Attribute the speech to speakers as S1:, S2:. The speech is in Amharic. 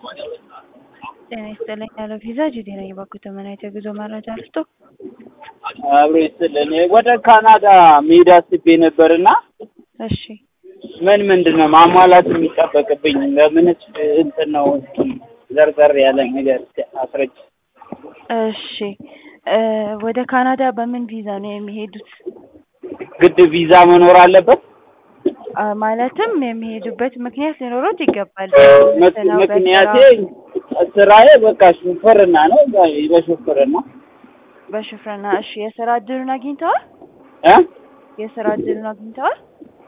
S1: ጤና ይስጥልኝ ያለው ቪዛ ጂዲ ነኝ። ባኩ ተመናይቶ የጉዞ መረጃ ልስጦ።
S2: አብሮ ይስጥልን። ወደ ካናዳ መሄድ አስቤ ነበርና
S1: እሺ
S2: ምን ምንድን ነው ማሟላት የሚጠበቅብኝ? ለምንስ እንትን ነው እስኪ ዘርዘር ያለ ነገር አስረጅ።
S1: እሺ እ ወደ ካናዳ በምን ቪዛ ነው የሚሄዱት?
S2: ግድ ቪዛ መኖር አለበት?
S1: አ ማለትም የሚሄዱበት ምክንያት ሊኖሮት ይገባል።
S2: ምክ-
S1: ስራው
S2: ምክንያቴ
S1: በስራ-
S2: ስራዬ በቃ ሹፍርና ነው። በሹፍርና
S1: በሹፍርና እሺ። የስራ እድሉን አግኝተዋል?
S2: እ
S1: የስራ እድሉን አግኝተዋል?